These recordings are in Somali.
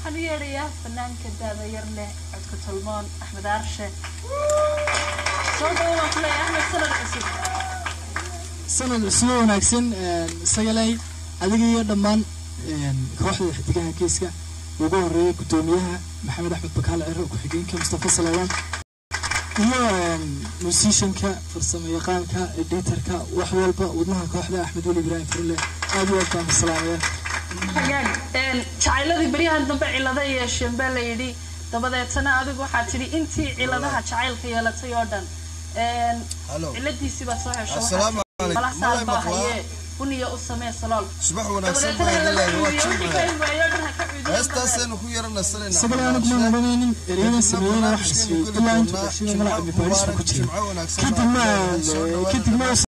waxaan u yeedhayaa fanaanka daada yar leh codka tolmoon axmed aarshe soo dhawo waan ku leeyahay axmed sanad cusub sanad cusub oo wanaagsan sagalay adiga iyo dhammaan kooxda xidigaha geeska ugu horeeyay guddoomiyaha maxamed axmed bakaal ciro ku-xigeenka mustafa salawaan iyo musishanka farsamo yaqaanka editorka wax walba wadnaha kooxda axmed weli ibraahim farle aad iyo aad baan salaamaya hagaag jacayladii beryahan dambe cilada yeesheen baa la yidhi dabadeetana adigu waxaa tidhi intii ciladaha jacaylka yeelatay oo dhan ciladiisii baad soo hesho Assalaamu calaykum. malasaal baa Malay maqlaa? haye buniya u samee salool subax wanaagsan dabadeetana baa hala idin leeyahay waa cuudiyo wixii ka jimce himaayo dhan ha ka cuudiyo heestaasaynu ku yara nasanaynaa isaga anigu ma odhanaynin ereyada sameeyeyna waxaan isweydiin ilaa intuu dhashay malaca mibaarista ku jira jimco wanaagsan kadib ma soo dhawaada kadib ma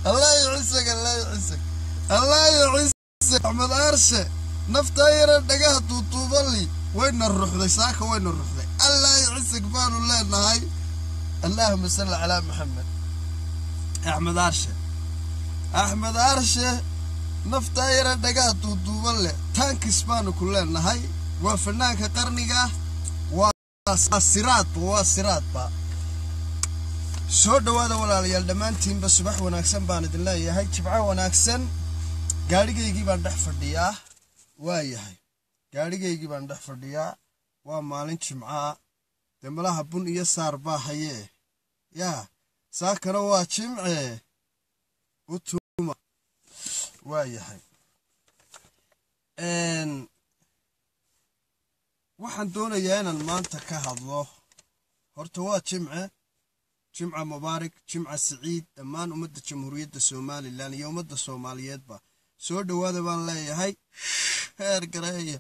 allah yucisag allah yucisag allah yucisag axmed aarshe naftaa yara dhagaha duuduubali wayna ruxday saaka wayna ruxday allah yucisag baanu leenahay allahuma salli calaa maxamed axmed aarshe axmed aarshe naftaa yara dhagaha duuduuban leh tankis baanu ku leenahay waa fanaanka qarniga waa siraadba waa siraadba soo dhowaada walaalayaal dhammaantiinba subax wanaagsan baan idin leeyahay jibco wanaagsan gaadhigaygii baan dhex fadhiyaa waa yahay gaadhigaygii baan dhex fadhiyaa waa maalin jimcaa dee malaha bun iyo saar baa hayee yaa saakana waa jimcee u tuuma waa yahay waxaan doonayaa inaan maanta ka hadlo horta waa jimce jimca mubaarak jimca siciid dhammaan ummadda jamhuuriyadda somalilan iyo ummadda soomaaliyeedba soo dhowaada baan leeyahay sheergareeya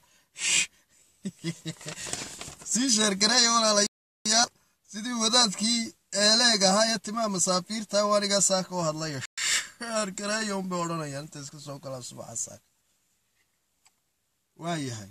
sii sheergareeya walaalayaal sidii wadaadkii eeleeg ahaa ee timaha masaafiirta waanigaa saaka u hadlaya sheergareeya unbay odhanayaan inta iska soo galaan subaxa saaka waa yahay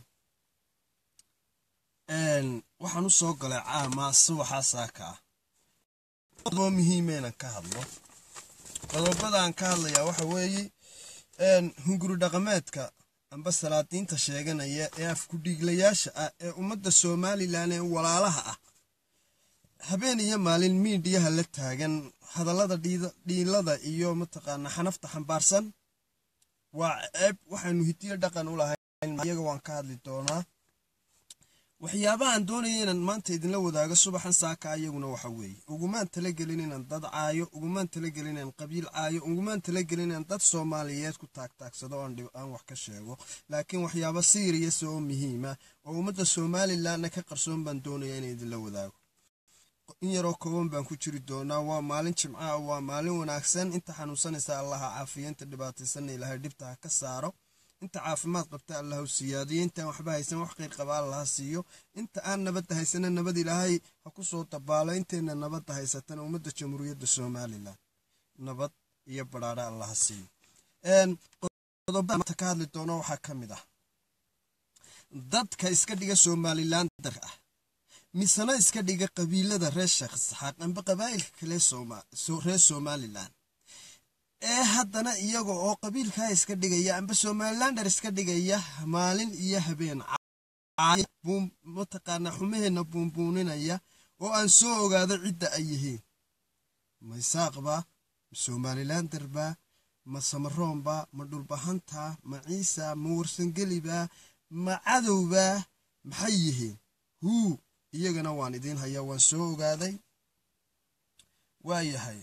waxaan u soo galay caamaa subaxa saaka ah oo muhiimeenan ka hadlo qodobadaan ka hadlayaa waxa weeye hunguri dhaqameedka amba salaadiinta sheeganaya ee afkudhiiglayaasha ah ee ummadda somalilan ee walaalaha ah habeen iyo maalin miidhiyaha la taagan hadallada dhiilada iyo mataqaana xanafta xambaarsan waa ceeb waxaanu hidiyo dhaqan u lahayn iyaga waan ka hadli doonaa waxyaabahaan doonaya inaan maanta idinla wadaago subaxan saaka iyaguna waxa weeye ugumaan talagelin inaan dad caayo ugumaan talagelin inaan qabiil caayo ugumaan talagelin inaan dad soomaaliyeed ku taagtaagsado aan wax ka sheego laakiin waxyaaba siiriyasa oo muhiima oo ummadda somalilanna ka qarsoon baan doonaya inaan idinla wadaago in yaroo kooban baan ku jiri doonaa waa maalin jimca waa maalin wanaagsan inta xanuunsanaysa allaha caafiya inta dhibaataysanna ilaahay dhibta ha ka saaro inta caafimaad qabta allahu siyaadiyo intaan waxba haysan wax qeyr qaba allaha siiyo inta aan nabadda haysana nabad ilaahay ha ku soo dabaalo intayna nabadda haysatana ummadda jamhuuriyadda somalilan nabad iyo badhaadha allaha siiyo qodobada ka hadli doono waxaa ka mid ah dadka iska dhiga somalilan dar ah misena iska dhiga qabiilada reer sheekh isxaaq amba qabaa'ilka kale reer somalilan ee haddana iyaga oo qabiilkaa iska dhigaya amba somalilander iska dhigaya maalin iyo habeen mataqaanaa xumaheenna buunbuuninaya oo aan soo ogaado cidda ay yihiin ma isaaqba ma somalilanderba ma samaroonba ma dhulbahanta ma ciisa ma warsangeliba ma cadowba maxay yihiin huu iyagana waan idiin hayaa waan soo ogaaday waa yahay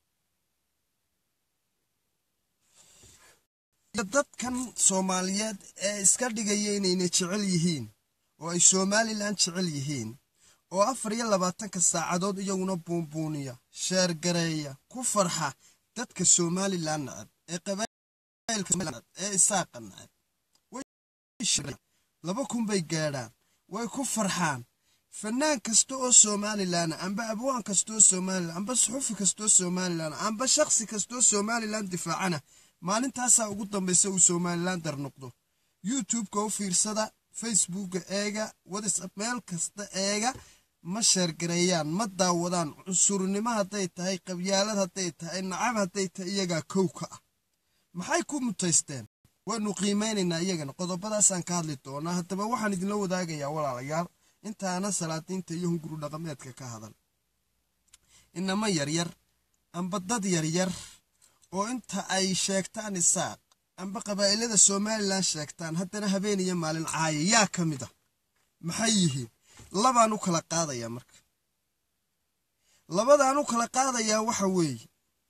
dadkan soomaaliyeed ee iska dhigaya inayna jecel yihiin oo ay somalilan jecel yihiin oo afar iyo labaatanka saacadood iyaguna buunbuuniya sheergareeya ku farxa dadka somalilan nacab ee qabailka ee isaaqa nacab laba kun bay gaadhaan way ku farxaan fanaan kasta oo somalilan amba abwaan kastaoo somalilan amba suxufi kastaoo somalilan amba shakhsi kastaoo somalilan difaacana maalintaasaa ugu dambaysa uu somalilander noqdo youtubeka u fiirsada facebooka eega whatsapp meel kasta eega ma sheergareeyaan ma daawadaan cunsurnimo hadday tahay qabyaalad hadday tahay nacab hadday tahay iyagaa kow ka ah maxay ku mutaysteen waanu qiimeynaynaa iyagana qodobadaasaan ka hadli doonaa haddaba waxaan idinla wadaagayaa walaalayaal intaana salaadiinta iyo hunguru dhaqameedka ka hadal inama yaryar amba dad yaryar oo inta ay sheegtaan isaaq amba qabaa'ilada somalilan sheegtaan haddana habeen iyo maalin caaya yaa ka mid a maxay yihiin labaan u kala qaadayaa marka labadaan u kala qaadayaa waxa weeye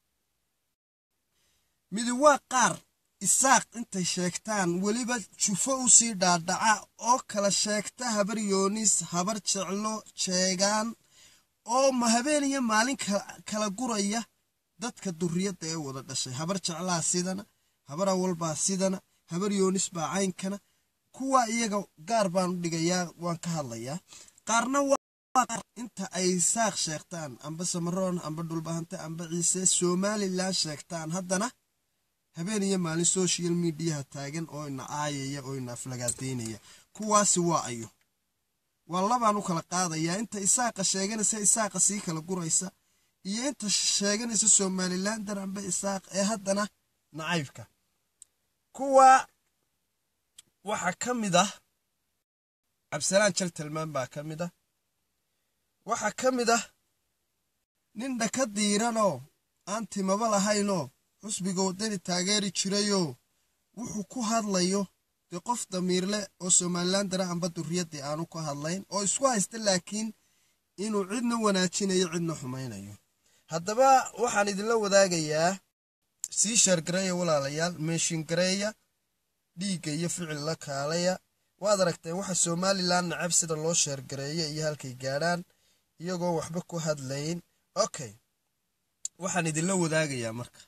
midi waa qaar isaaq intay sheegtaan weliba jufo u sii dhaadhaca oo kala sheegta habar yoonis habar jeclo jeegaan oo ma habeen iyo maalin kala guraya dadka duriyadda ee wada dhashay habar jeclaa sidana habar awalbaa sidana habar yoonis baa caynkana kuwa iyaga gaar baan u dhigayaa waan ka hadlayaa qaarna inta ay saaq sheegtaan amba samaroon amba dhulbahante amba ciise somalilan sheegtaan haddana habeen iyo maalin social mediaha taagan oo ina aayaya oo ina aflagaadaynaya kuwaasi waa ayo waa labaan u kala qaadayaa inta isaaqa sheeganaysa isaaqa sii kala guraysa iyo inta sheeganaysa somalilan dar amba isaaq ee haddana nacaybka kuwa waxaa ka mid ah cabdisalaan jal tilmaan baa ka mid ah waxaa ka mid ah nin dhaka diiranoo aan timaba lahaynoo xusbiga waddani taageeri jirayoo wuxuu ku hadlayo dee qof damiirleh oo somalilan dara amba durriyaddii aanu ka hadlayn oo isku haysta laakiin inuu cidna wanaajinayo cidna xumaynayo haddaba waxaan idinla wadaagayaa sii sheergareeya walaalayaal meeshingareeya dhiigga iyo ficil la kaalaya waad aragteen waxa somalilan nacab sida loo sheergareeyo iyo halkay gaadhaan iyagoo waxba ku hadlayn okay waxaan idinla wadaagayaa marka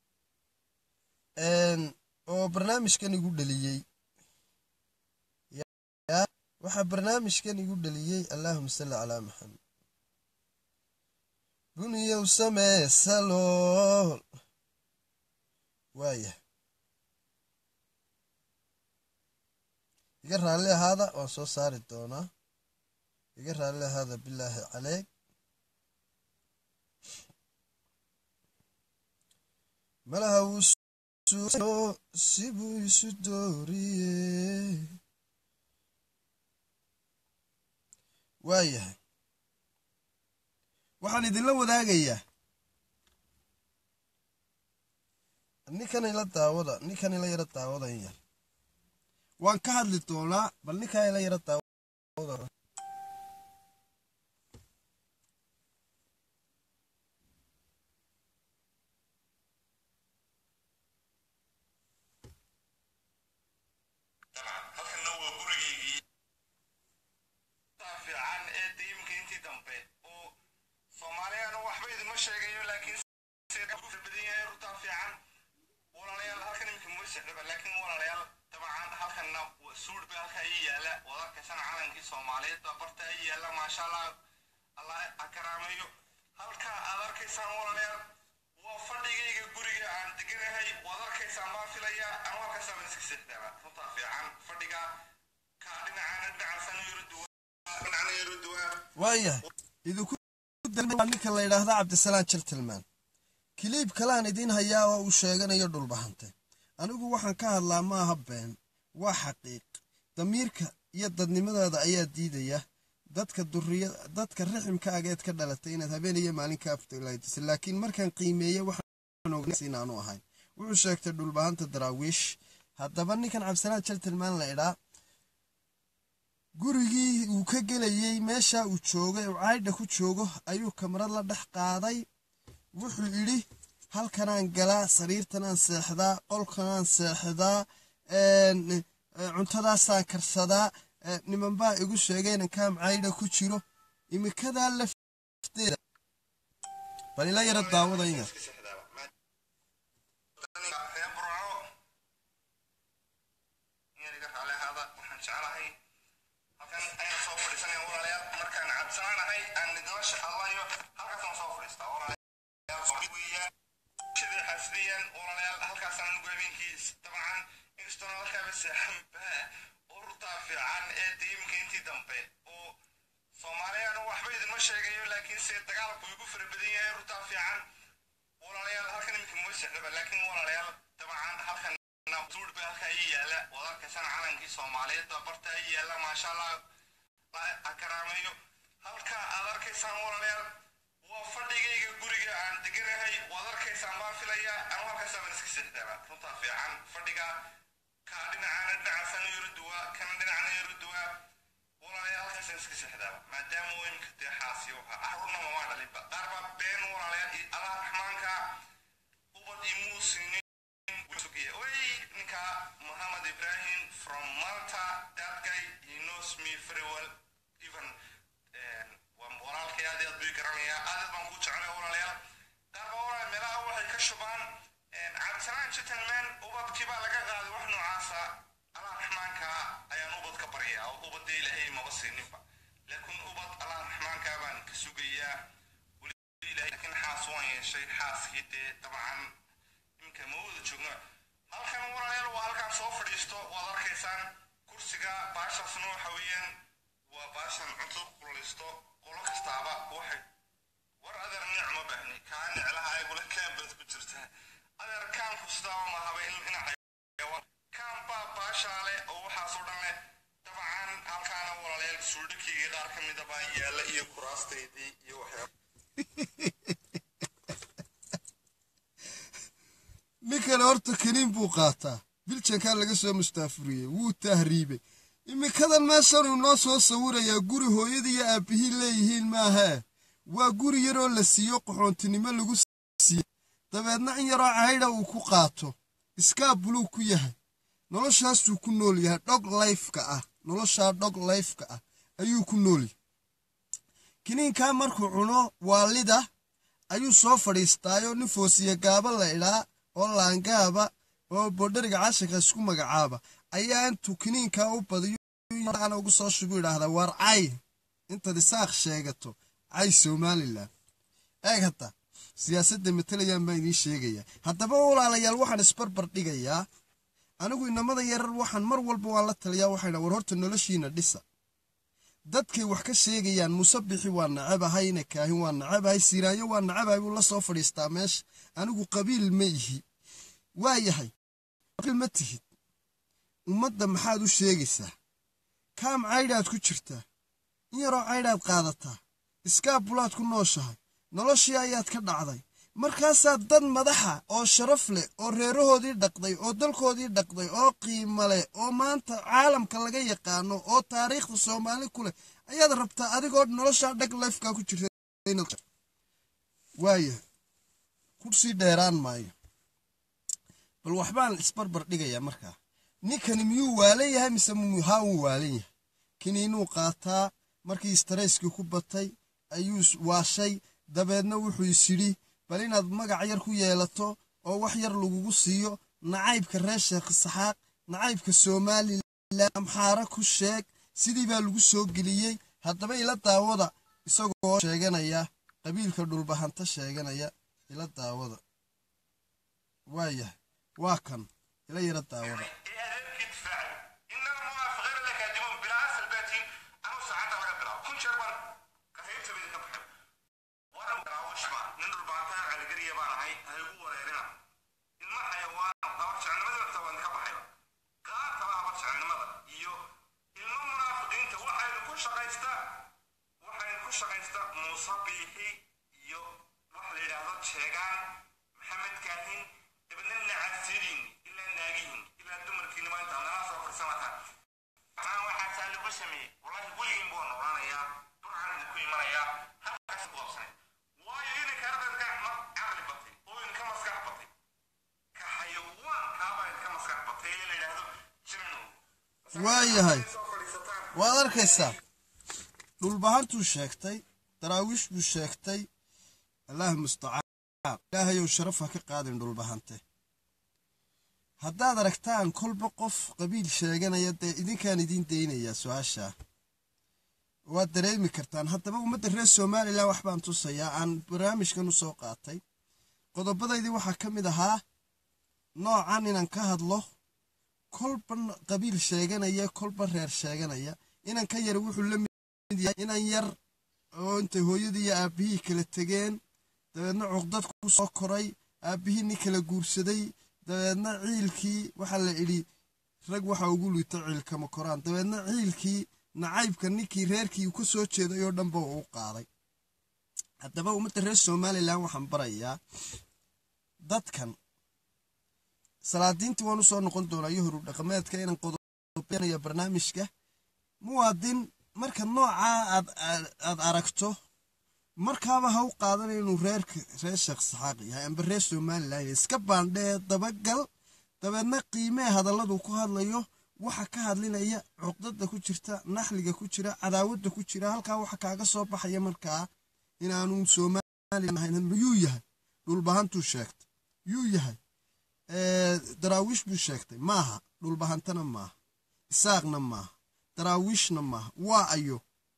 oo barnaamijkan igu dhaliyey waxaa barnaamijkan igu dhaliyey allaahuma salli calaa maxamed buniyow samee salool waaya iga raalli ahaada waan soo saari doonaa iga raalli ahaada bilaahi caleeg malaha wuu sibuu isu dooriye waayahay waxaan idinla wadaagayaa ninkan ila daawada ninkan ila yaro daawada in yar waan ka hadli doonaa bal ninkan ila yaro daawada waayahay idinku ninka la yidhaahda cabdisalaan jaltilmaan kiliib kalaan idiin hayaa oo uu sheeganayo dhulbahante anigu waxaan ka hadlaa maaha been waa xaqiiq damiirka iyo dadnimadeeda ayaa diidaya dadka duriya dadka riximka ageed ka dhalatay inaad habeen iyo maalin ka afdalaydisa laakiin markaan qiimeeye waxaan ogays inaanu ahayn wuxuu sheegtay dhulbahanta daraawiish haddaba ninkan cabdisalaan jaltilmaan la idhaa gurigii uu ka gelayey meesha uu joogay uu caydha ku joogo ayuu kamarad la dhex qaaday wuxuu idhi halkanaan galaa sariirtanaan seexdaa qolkanaan seexdaa cuntadaasaan karsadaa nimanbaa igu sheegay inan kaam caydha ku jiro imikadaa lafteeda bal ila yara daawada inyar laakiin ubad allah raxmaankaa baan ka sugayaa weli ilahay laakiin xaas waan yeeshay xaaskii dee dabcan iminka ma wada joogno halkan walaalayaal waa halkan soo fadhiisto waad arkaysaan kursiga baashaasna waxa weeyaan waa baashan cunto kulaysto qolo kastaaba waxay war adeer nic ma baahni kaa niclaha ayagula kaan baad ku jirtaa adeer kaanku sidaaba mahaba in kaan baa baashaale oo waxaasoo dhan leh dabcan halkaana walaalayaal suudhakeyga qaar ka mida baa yaalla iyo kuraastaydii iyo waxyaaba ninkani horta kaniin buu qaataa biljankaa laga soo mustaafuriyey wuu tahriibay iminkadan meeshanuu noo soo sawirayaa guri hooyadii iyo aabbihii leeyihiin maahee waa guri yaroo la siiyo qaxoontinimo lagu siiye dabeedna in yaroo caydha uu ku qaato iskaa buluu ku yahay noloshaasuu ku nool yahay dhog layfka ah noloshaa dhog layfka ah ayuu ku nool yahay kiniinkaa markuu cuno waalida ayuu soo fadhiistaayoo nin foosiye gaaba la idhaa oo laangaaba oo boodhariga casharka isku magacaaba ayaa intuu kiniinkaa u badiyo ugu soo shubu idhaahdaa waar cay intaad isaaq sheegato cay somalilan eeg hadda siyaasadda matalayaan baan idiin sheegayaa haddaba walaalayaal waxaan isbarbar dhigayaa anigu inamada yarar waxaan mar walba waan la taliyaa waxayna war horta noloshiina dhisa dadkay wax ka sheegayaan musabixi waa nacabahay ina kaahin waa nacabahay siiraanyo waa nacabahay buu la soo fadhiistaa meesha anigu qabiil ma ihi waa yahay qabiil ma tihid ummadda maxaad u sheegaysaa kaam caydhaad ku jirtaa in yaroo caydhaad qaadataa iskaabulaad ku nooshahay noloshii ayaad ka dhacday markaasaa dad madaxa oo sharaf leh oo reerahoodii dhaqday oo dalkoodii dhaqday oo qiimo leh oo maanta caalamka laga yaqaano oo taariikhda soomaali ku leh ayaad rabtaa adigoo noloshaa dhag lifeka ku jirta waaya kursii dheeraan maayo bal waxbaan isbarbar dhigayaa markaa ninkani miyuu waalan yahay mise haa wuu waalan yahay kiniinuu qaataa markii starayskii ku batay ayuu waashay dabeedna wuxuu isyidhi bal inaad magac yar ku yeelato oo wax yar lagugu siiyo nacaybka reer sheekh saxaaq nacaybka somalilan amxaara ku sheeg sidii baa lagu soo geliyey haddaba ila daawada isagoo sheeganaya qabiilka dhulbahanta sheeganaya ila daawada waayahay waa kan ila yara daawada waayahay waad arkaysaa dhulbahantuu sheegtay daraawiish buu sheegtay allaah mustacaan ilaahayow sharaf ha ka qaadin dhulbahante haddaad aragtaan kolba qof qabiil sheeganaya dee idinkaan idiin daynayaa su-aashaa waad dareemi kartaan haddaba ummadda reer somalilan wax baan tusayaa aan barnaamijkan u soo qaatay qodobadaydii waxaa ka mid ahaa noocan inaan ka hadlo kolba qabiil sheeganaya kolba reer sheeganaya inan ka yar wuxuu la mid yahay inan yar oo intay hooyadii iyo aabbihii kala tegeen dabeedna cuqdad ku soo koray aabbihii nin kala guursaday dabeedna ciilkii waxaa la idhi rag waxa ugu liito ciilkama koraan dabeedna ciilkii nacaybka ninkii reerkii ka soo jeeday oo dhanba uu qaaday haddaba ummadda reer somalilan waxaan barayaa dadkan salaadiintii waan u soo noqon doonaa iyo horub dhaqameedka inaan qodobeynaya barnaamijka muwaadin marka noocaa aad aad aragto markaaba ha u qaadanaya inuu reerka reer sheekh saxaaq yahay amba reer somalilan iska baandhee dabagal dabeedna qiimee hadalladu ku hadlayo waxa ka hadlinaya cuqdada ku jirta naxliga ku jira cadaawadda ku jira halkaa waxa kaaga soo baxaya markaa inaanu somalilan ahayn yuu yahay dhulbahantuu sheegtay yuu yahay daraawiish buu sheegtay maaha dhulbahantana maaha isaaqna maaha daraawiishna maaha waa ayo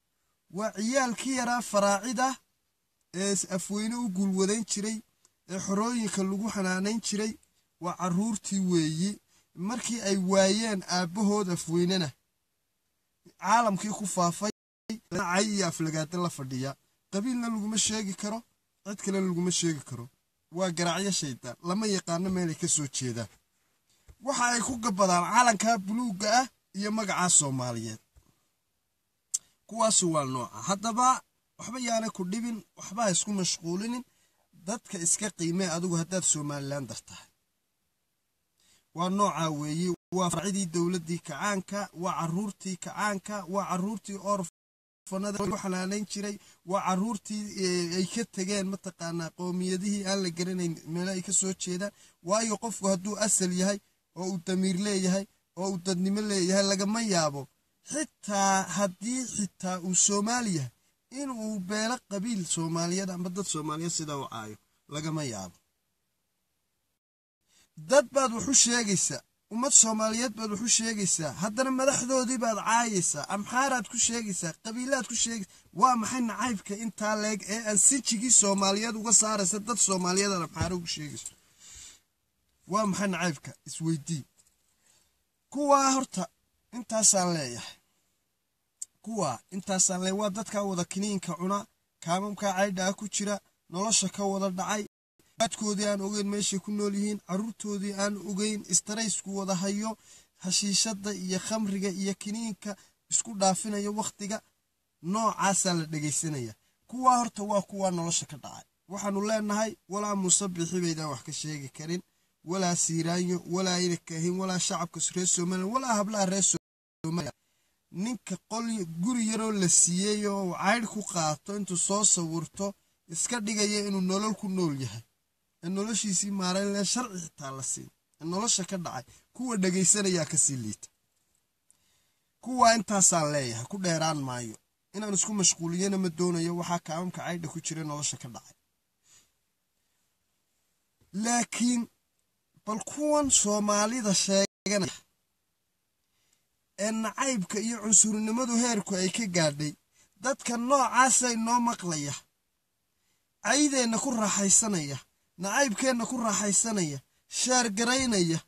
waa ciyaalkii yaraa faraacida ee afweyne u guulwadayn jiray ee xorooyinka lagu xanaanayn jiray waa carruurtii weeyi markii ay waayeen aabbahood afweynena caalamkii ku faafay cay iyo aflagaada la fadhiya qabiilna laguma sheegi karo cid kalena laguma sheegi karo waa garaacyo shaydaan lama yaqaano meelay ka soo jeedaan waxa ay ku gabadaan calankaa buluugga ah iyo magacaa soomaaliyeed kuwaasu waa nooca haddaba waxba yaana ku dhibin waxba ha isku mashquulinin dadka iska qiimee adigu haddaad somalilan dar tahay waa noocaa weeye waa farcidii dowladdii kacaanka waa carruurtii kacaanka waa carruurtii orfanada lagu xanaanayn jiray waa carruurtii ay ka tegeen mataqaanaa qoomiyadihii aan la garanayn meelo ay ka soo jeedaan waayo qofku hadduu asal yahay oo uu damiir leeyahay oo uu dadnimo leeyahay lagama yaabo xitaa haddii xitaa uu soomaali yahay inuu beelo qabiil soomaaliyeed amba dad soomaaliyeed sidaa u caayo lagama yaabo dad baad waxu sheegaysaa ummad soomaaliyeed baad waxu sheegaysaa haddana madaxdoodii baad caayaysaa amxaaraad ku sheegaysaa qabiilaad ku sheegaysaa waa maxay nacaybka intaa leeg ee aan sinjigii soomaaliyeed uga saaraysa dad soomaaliyeed aad amxaaro ugu sheegayso waa maxay nacaybka isweydii kuwaa horta intaasaan leeyahay kuwaa intaasaan leeyahay waa dadkaa wada kiniinka cuna kaamamkaa caydhaa ku jira nolosha ka wada dhacay adkoodii aan ogeyn meeshay ku nool yihiin carruurtoodii aan ogeyn istaraysku wada hayo hashiishadda iyo khamriga iyo kiniinka isku dhaafinayo wakhtiga noocaasaa la dhegaysanaya kuwaa horta waa kuwaa nolosha ka dhacay waxaanu leenahay walaa muuse bixi baydaan wax ka sheegi karin walaa siiraanyo walaa ina kahin walaa shacabka reer somalilan walaa hablaha reer somalilan ninka qol guri yaroo la siiyey oo caydh ku qaato intuu soo sawirto iska dhigaya inuu nolol ku nool yahay ee noloshiisii maaraynle sharci xitaa la siin ee nolosha ka dhacay kuwa dhegaysanayaa kasii liita kuwaa intaasaan leeyahay ku dheeraan maayo inaan isku mashquuliyana ma doonayo waxaa kaamamka caydha ku jira nolosha ka dhacay laakiin bal kuwan soomaalida sheeganaya ee nacaybka iyo cunsurinimadu heerku ay ka gaadhay dadka noocaasay noo maqlaya caydeenna ku raaxaysanaya nacaybkeenna ku raaxaysanaya sheergaraynaya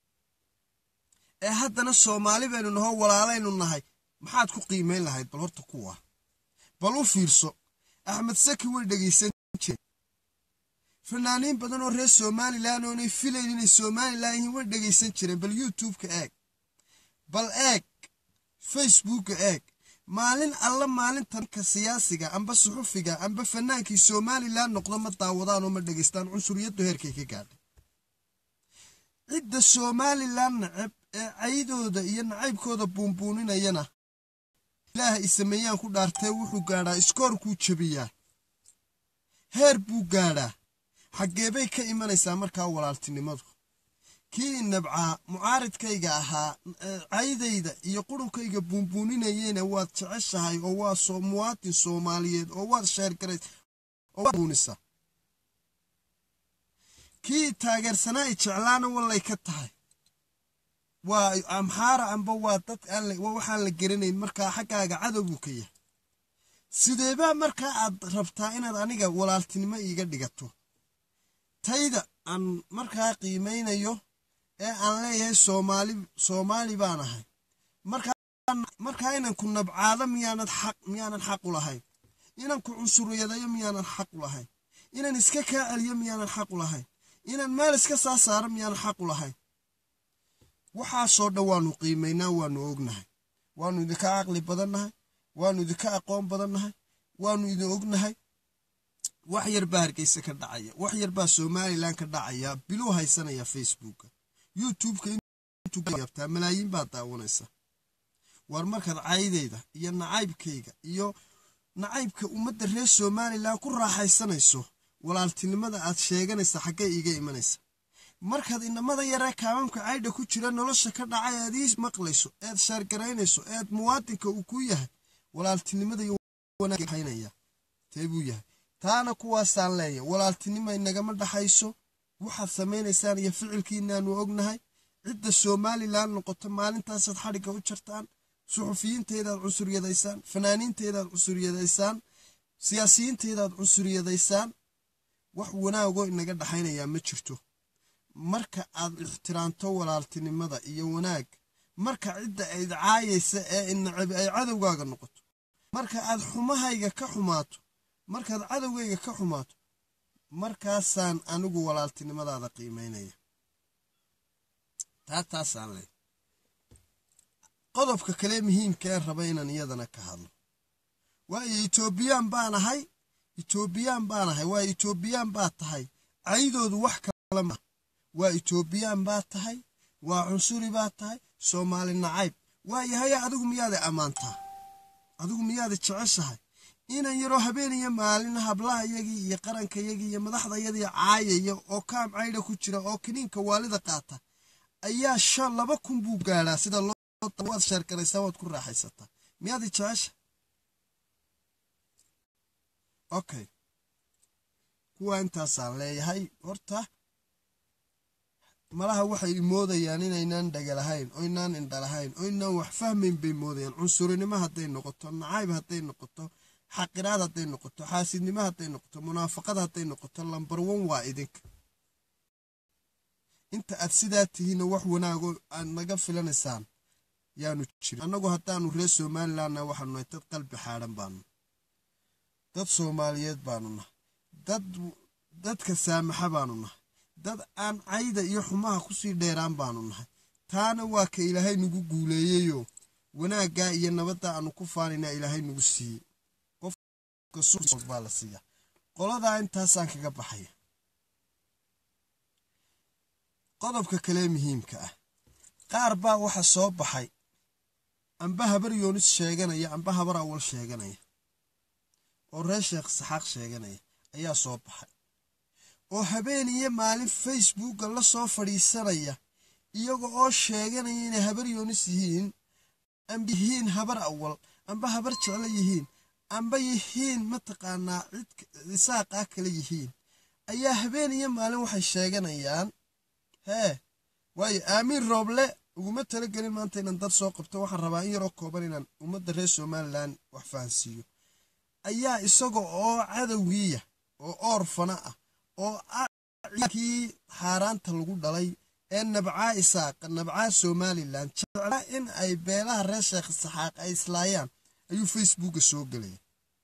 ee haddana soomaali baynu nahoo walaalaynu nahay maxaad ku qiimayn lahayd bal horta kuwa bal u fiirso axmed saki way dhegaysan jireen fanaaniin badan oo reer somalilan oonay filayn inay somalilan yihiin way dhegaysan jireen bal youtubeka eeg bal eeg facebooka eeg maalin alla maalintanka siyaasiga amba suxufiga amba fanaankii somalilan noqdo ma daawadaan oo ma dhegaystaan cunsuriyaddu heerkay ka gaadhay cidda somalilan nacab ee caydooda iyo nacaybkooda buunbuuninayana ilaah ay sameeyaan ku dhaartee wuxuu gaadhaa iskoorkuu jebiyaa heer buu gaadhaa xaggeebay ka imanaysaa markaa walaaltinimadu kii nabcaa mucaaridkayga ahaa caydayda iyo qurunkayga buunbuuninayeyna waad jeceshahay oo waa muwaatin soomaaliyeed oo waad sheergarays oo waad buunisaa kii taageersanaa i jeclaana wallay ka tahay waa amxaara amba waa dad waxaan la geranayn markaa xaggaaga cadow buu ka yahay sideebaa markaa aad rabtaa inaad aniga walaaltinimo iiga dhigato tayda aan markaa qiimaynayo ee aan leeyahay soomaali soomaali baan ahay markaa inan ku nabcaado miyaanad xaq miyaanan xaq u lahayn inan ku cunsuriyadayo miyaanan xaq u lahayn inan iska kaa celiyo miyaanan xaq u lahayn inan meel iska saa saaro miyaanan xaq u lahayn waxaasoo dhan waanu qiimaynaa waanu ognahay waanu idinka caqli badannahay waanu idinka aqoon badannahay waanu idin ognahay wax yar baa hargeysa ka dhacaya wax yar baa somalilan ka dhacaya biluu haysanaya facebooka youtubeka intuabtaa malaayiin baa daawanaysa waar markaad caydayda iyo nacaybkayga iyo nacaybka ummadda reer somalilan ku raaxaysanayso walaaltinimada aad sheeganaysa xaggay iiga imanaysa markaad inamada yaree kaamamka caydha ku jira nolosha ka dhacay aad ii maqlayso eed sheergaraynayso eed muwaadinka uu ku yahay walaaltinimada iyo wanaaghaynaya tee buu yahay taana kuwaasaan leeyahay walaaltinima inagama dhaxayso waxaad samaynaysaan iyo ficilkiinaanu ognahay cidda somalilan noqoto maalintaasaad xadhigga u jartaan suxufiyiintaydaad cunsuryadaysaan fanaaniintaydaad cunsuryadaysaan siyaasiyiintaydaad cunsuryadaysaan wax wanaagoo inaga dhaxaynayaa ma jirto marka aad ixtiraamto walaaltinimada iyo wanaag marka cidda ayd caayaysa ee inacabi ay cadowgaaga noqoto marka aad xumahayga ka xumaato markaad cadowgayga ka xumaato markaasaan anigu walaaltinimadaada qiimaynaya taa taasaan leh qodobka kale muhiimka ee raba inaan iyadana ka hadlo waayo etoobiyaan baan ahay etoobiyaan baan ahay waayo etoobiyaan baa tahay caydoodu wax kale ma waa etoobiyaan baa tahay waa cunsuri baa tahay soomaali nacayb waayahaya adigu miyaada ammaantaa adigu miyaada jeceshahay inan yaroo habeeniyo maalin hablahayagii iyo qarankayagii iyo madaxdayadii caayaya oo kaam caydha ku jira oo kiniinka waalida qaata ayaa shan laba kun buu gaadhaa sida waad sheerkaraysaa waad ku raaxaysataa miyaada jecesha okay kuwa intaasaan leeyahay horta malaha waxay moodayaan inaynaan dhagalahayn oo inaan indhalahayn oo inaan wax fahmayn bay moodayaan cunsurinimo hadday noqoto nacayb hadday noqoto xaqiraad hadday noqoto xaasidnimo hadday noqoto munaafaqad hadday noqoto lambar wan waa idinka inta aad sidaa tihiinna wax wanaago aad naga filanaysaan yaanu jirin annagu haddaanu reer somalilandna waxaanu nahay dad qalbi xaadhan baanu dad soomaaliyeed baanu nahay dad dadka saamaxa baanu nahay dad aan cayda iyo xumaha kusii dheeraan baanu nahay taana waa ka ilaahay nagu guuleeyeyoo wanaaggaa iyo nabadda aanu ku faanayna ilaahay nagu siiyey qofka baa la siiya qoladaa intaasaan kaga baxaya qodobka kale muhiimka ah qaar baa waxa soo baxay amba habar yoonis sheeganaya amba habar awal sheeganaya oo reer sheekh saxaaq sheeganaya ayaa soo baxay oo habeen iyo maalin facebooka la soo fadhiisanaya iyaga oo sheeganaya inay habar yoonis yihiin amba yihiin habar awal amba habar jeclo yihiin amba yihiin mataqaanaa cid isaaqaa kale yihiin ayaa habeen iyo maalin waxay sheeganayaan hee waayo aamiin rooble uguma talagelin maanta inaan dad soo qabto waxaan rabaa in yaroo kooban inaan ummadda reer somalilan wax fahansiiyo ayaa isaga oo cadowgiiya oo oorfana ah oo kii xaaraanta lagu dhalay ee nabcaa isaaqa nabcaa somalilan jeclaa in ay beelaha reer sheekh saxaaq ay islaayaan ayuu facebooka soo gelaya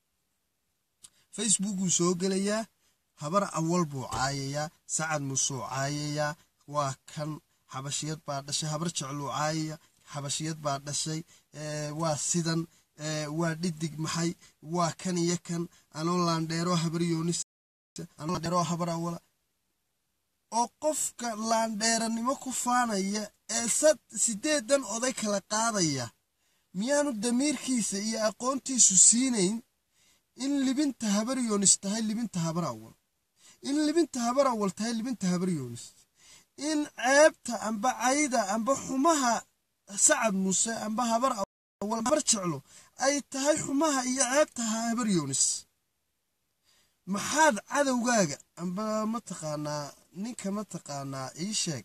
facebookuu soo gelayaa habar awal buu caayayaa sacad muusuu caayayaa waa kan xabashiyad baa dhashay habar jecluu caayaya xabashiyad baa dhashay waa sidan waa dhidig maxay waa kan iyo kan anoo laandheeroo habar yoonis laandheeroo habar awala oo qofka laandheeranimo ku faanaya ee sideedan oday kala qaadaya miyaanu damiirkiisa iyo aqoontiisu siinayn in libinta habar yoonis tahay libinta habar awal in libinta habar awal tahay libinta habar yoonis in ceebta amba cayda amba xumaha sacad muuse amba habar awal habar jeclo ay tahay xumaha iyo ceebta habar yoonis maxaad cadowgaaga amba mataqaanaa ninka mataqaanaa ii sheeg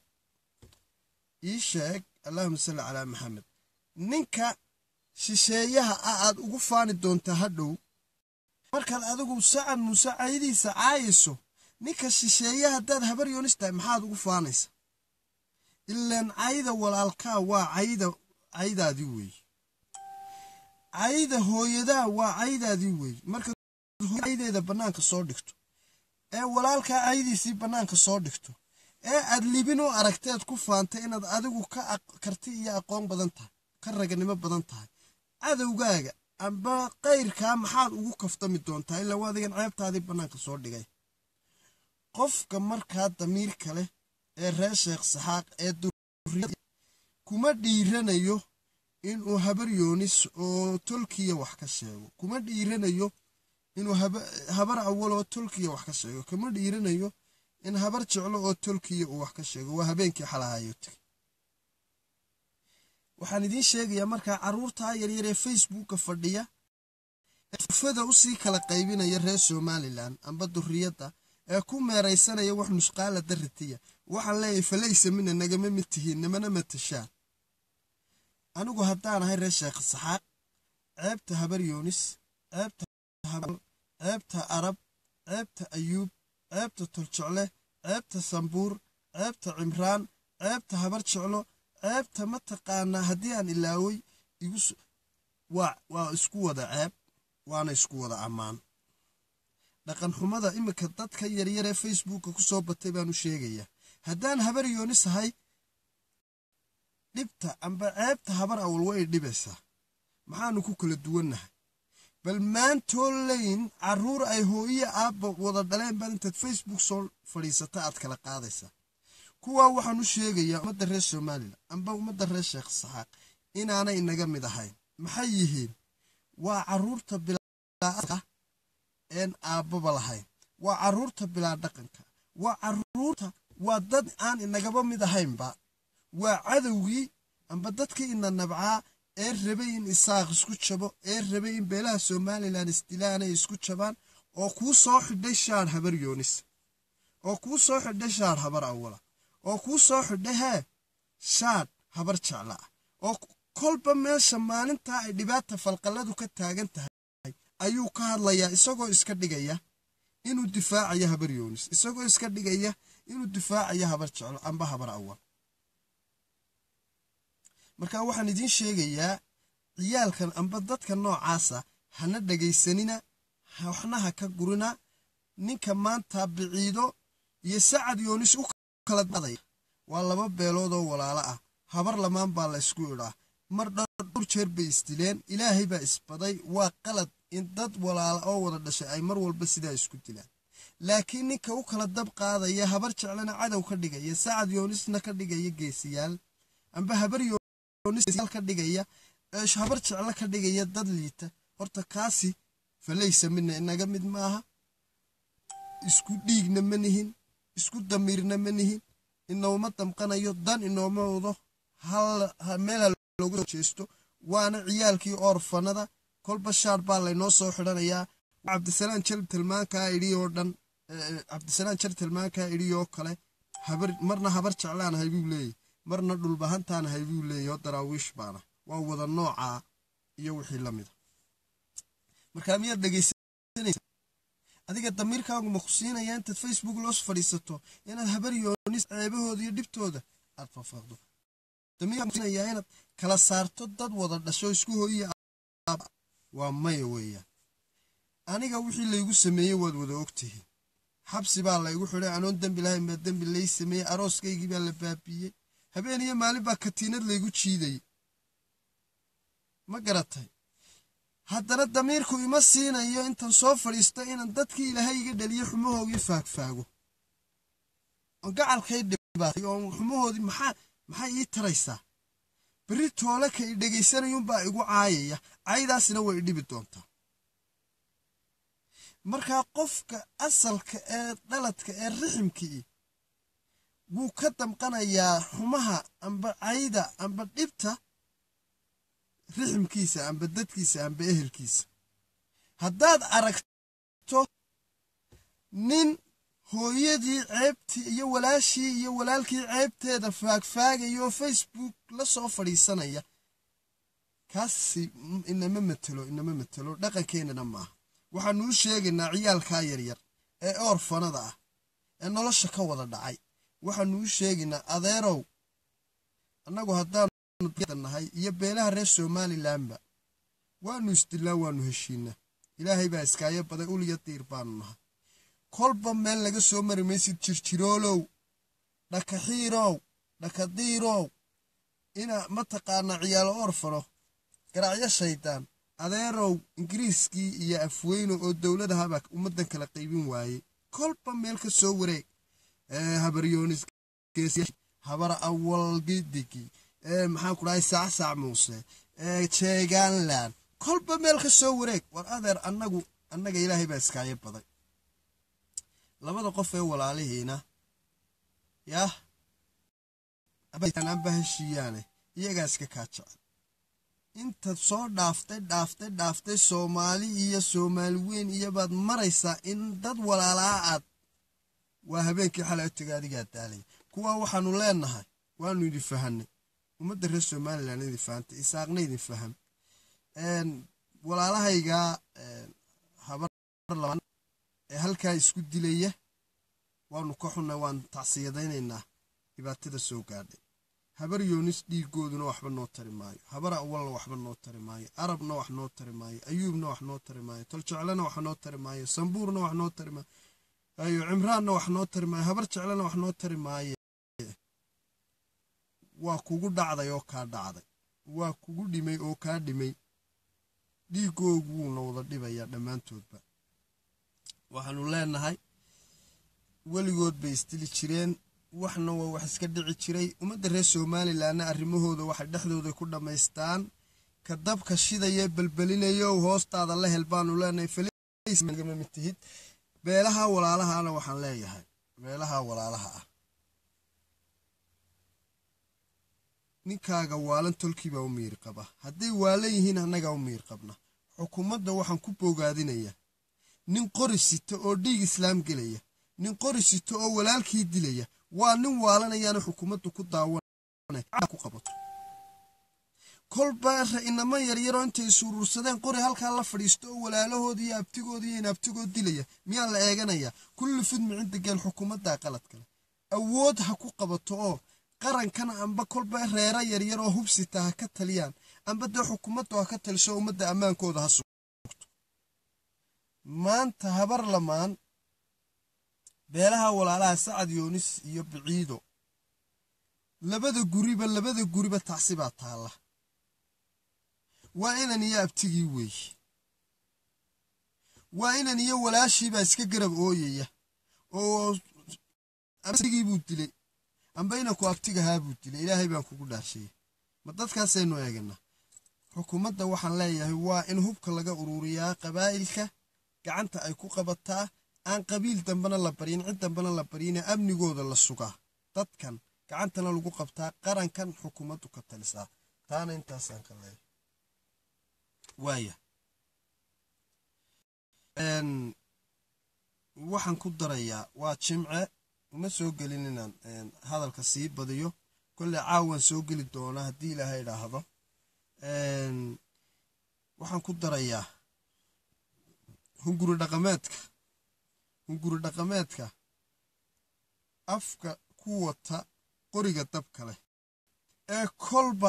ii sheeg allahuma salli calaa maxamed ninka shisheeyaha ah aad ugu faani doontaa hadhow markaad adigu sacad muuse caydiisa caayayso ninka shisheeyaha haddaad habar yoonis tahay maxaad ugu faanaysa ilaan cayda walaalkaa waa cayda caydaadii weeye cayda hooyadaa waa caydaadii weeye markaad caydeeda bannaanka soo dhigto ee walaalkaa caydiisii bannaanka soo dhigto ee aad libin u aragteed ku faantay inaad adigu ka karti iyo aqoon badan tahay ka raganimo badan tahay cadowgaaga amba kayrkaa maxaad ugu kaftami doontaa ilaa waa adigan ceebtaadii bannaanka soo dhigay qofka markaa damiirka leh ee reer sheekh saxaaq ee duriyada kuma dhiiranayo inuu habar yoonis oo tolkiya wax ka sheego kuma dhiiranayo inuu habar awal oo tolkiya wax ka sheego kuma dhiiranayo in habar jeclo oo tolkiya uu wax ka sheego waa habeenkii xalahayo tegay waxaan idiin sheegayaa markaa carruurtaa yaryar ee facebooka fadhiya fada usii kala qaybinaya reer somalilan amba duriyadda ee ku meeraysanaya wax nusqaala darritiya waxaan leeyahay falaysa mina nagama mid tihiin namana matashaan anigu haddaan ahay reer sheekh saxaaq ceebta habar yoonis ceebta ceebta arab ceebta ayuub ceebta toljecle ceebta sambuur ceebta cimraan ceebta habar jeclo ceebta mataqaanaa haddii aan ilaaway waa isku wada ceeb waana isku wada ammaan dhaqan xumada iminka dadka yaryar ee facebooka ku soo batay baanu sheegayaa haddaan habar yoonis ahay dhibta amba ceebta habar awal way dhibaysaa maxaanu ku kala duwannahay bal maantoo layn carruur ay hooyo aabba wada dhaleen baad intaad facebook soo fadhiisata aad kala qaadaysaa kuwaa waxaan u sheegayaa ummadda reer somalilan amba ummadda reer sheekh saxaaq inaanay inaga mid ahayn maxay yihiin waa carruurta bilaa een aabbaba lahayn waa carruurta bilaa dhaqanka waa carruurta waa dad aan inagaba mid ahaynba waa cadowgii amba dadkii ina nabcaa ee rabay in isaaq isku jabo ee rabay in beelaha somalilan isdilaanay isku jabaan oo kuu soo xidhay shaar habar yoonis oo kuu soo xidhay shaar habar awala oo kuu soo xidhay hee shaadh habar jecla ah oo kolba meesha maalintaa ay dhibaata falqalladu ka taagan tahay ayuu ka hadlayaa isagoo iska dhigaya inuu difaacayo habar yoonis isagoo iska dhigaya inuu difaacayo habar jeclo amba habar awal marka waxaan idiin sheegayaa ciyaalkan amba dadka noocaasa hana dhegaysanina waxna ha ka gurina ninka maanta biciido iyo sacad yoonis u kala dadaya waa laba beelood oo walaalo ah habar lamaan baa la ysku idhaa mar dhowr jeer bay isdileen ilaahay baa isbaday waa qalad in dad walaala oo wada dhashay ay mar walba sidaa isku dilaan laakiin ninka u kala dab qaadaya habar jeclana cadow ka dhigaya sacad yoonisna ka dhigaya geesiyaal amba habar yoonisyaal ka dhigaya habar jeclo ka dhigaya dad liita horta kaasi falaysa midna inaga mid maaha isku dhiigna ma nihin isku damiirna ma nihin inooma damqanayo dan inooma wado meel looga soo jeesto waana ciyaalkii oorfanada kolba shaar baa laynoo soo xidhanayaa cabdisalaan jar tilmaankaa idhi oo dhan cabdisalaan jar tilmaankaa idhi oo kale marna habar jeclaan ahay buu leeyahy marna dhulbahantaan ahay buu leeyahy oo daraawiish baana waa wada noocaa iyo wixii la mida markaa miyaad dhegaysanaysa adiga damiirkaagu ma ku siinaya intaad facebook loos fadhiisato inaad habar yoonis ceebahooda iyo dhibtooda aad fafaaqdo damiirkaagusiinayaa inaad kala saarto dad wada dhasho isku hooyiya waa maya weeyaan aniga wixii laygu sameeyey waad wada ogtihiin xabsi baa laygu xidhay anoon dembi lahayn baa dembi lay sameeyey arooskaygii baa la baabiiyey habeen iyo maalin baa katiinad laygu jiidayay ma garatay haddana damiirku ima siinayo intan soo fadhiisto inaan dadkii ilaahay iga dhaliyo xumahoogii faagfaago oo gacalkay dhibaatay oo xumahoodii maxaa maxay ii taraysaa berri toole ka i dhegaysanayuunbaa igu caayaya caydaasina way idhibi doontaa markaa qofka asalka ee dhaladka ee riximkii wuu ka damqanayaa xumaha amba cayda amba dhibta riximkiisa amba dadkiisa amba ehelkiisa haddaad aragto nin hooyadii ceebtii iyo walaashii iyo walaalkii ceebteeda faagfaagaya oo facebook la soo fadhiisanaya kaasi inama matelo inama matelo dhaqankeennana maaha waxaanuu sheegaynaa ciyaalkaa yaryar ee oorfanada ah ee nolosha ka wada dhacay waxaanuu sheegaynaa adeerow annagu haddaanu nahay iyo beelaha reer somalilanba waanu isdilaa waanu heshiinaa ilaahay baa iskaayo baday uliya diir baanu nahay kolba meel laga soo mari maysid jirjiroolow dhakaxiirow dhakadiirow ina mataqaanaa ciyaalo orfano garacyo shaydaan adeerow ingiriiskii iyo afweyno oo dowladahabaa ummaddan kala qaybin waayey kolba meel ka soo wareeg habaryoonis habar awal gidigi maxaan ku dhahay saacsac muuse jeegaanland kolba meel ka soo wareeg war adeer annagu annaga ilaahay baa iskaayo baday labada qof ee walaalihiina yah anba heshiiyaane iyagaa iska kaa jecel intaad soo dhaaftay dhaaftay dhaaftay soomaali iyo soomaali weyn iyobaad maraysaa in dad walaalaa aad waa habeenkii xalay otaga adigaa daalaya kuwaa waxaanu leenahay waanu idin fahanay ummadda reer somalilan idin fahantay isaaqna idin faham walaalahayga habar laban ee halkaa isku dilaya waanu ka xunna waan tacsiyadaynaynaa dhibaatada soo gaadhay habar yoonis dhiigooduna waxba noo tari maayo habar awalna waxba noo tari maayo arabna wax noo tari maayo ayuubna wax noo tari maayo toljeclena wax noo tari maayo sambuurna wax noo tari maayo ayo cimraanna wax noo tari maayo habar jeclena wax noo tari maaye waa kugu dhacday oo kaa dhacday waa kugu dhimay oo kaa dhimay dhiigoogu wuuna wada dhibayaa dhammaantoodba waxaanu leenahay weligood bay isdili jireen waxna waa wax iska dhici jiray ummadda reer somalilanna arrimahooda waxay dhexdooda ku dhammaystaan ka dabka shidaya belbelinayow hoostaada la hel baanu leenahay faliisgama mid tihid beelaha walaalahana waxaan leeyahay beelaha walaalaha ah ninkaaga waalan tolkiibaa u miir qaba hadday waalan yihiin annagaa u miir qabna xukuumadda waxaan ku boogaadinayaa nin qori sita oo dhiig islaam gelaya nin qori sita oo walaalkii dilaya waa nin waalanayaana xukuumaddu ku daawana ku qabato kolba inaman yaryaroo intay isuurursadeen qori halkaa la fadhiisto oo walaalahooda iyo abtigooda iyo inabtigood dilaya miyaa la eeganayaa kulli fidmi cinda geel xukuumaddaa qalad kale awood ha ku qabato oo qarankan amba kolba reera yaryar oo hubsita ha ka taliyaan amba dee xukuumaddu ha ka taliso ummadda ammaankooda ha sugto maanta habar lamaan beelaha walaalaha sacad yoonis iyo biciido labada guriba labada guriba tacsi baa taalla waa inan iyo abtigii weeye waa inan iyo walaashiibaa iska garab ooyaya oo abtigii buu dilay amba inanku abtigahaa buu dilay ilaahay baan kugu dhaarshayey ma dadkaasaynu eeganaa xukuumadda waxaan leeyahay waa in hubka laga ururiyaa qabaa'ilka gacanta ay ku qabataa aan qabiil dambena la baryin cid dambena la baryine amnigooda la sugaa dadkan gacantana lagu qabtaa qarankan xukuumaddu ka talisaa taana intaasaan ka leeyahay waaya waxaan ku darayaa waa jimce uma soo gelin inaan hadalka sii badiyo kolley caawan soo geli doonaa haddii ilaahay idhaahdo waxaan ku darayaa hunguri dhaqameedka hunguri dhaqameedka afka ku wata qoriga dabka leh ee kolba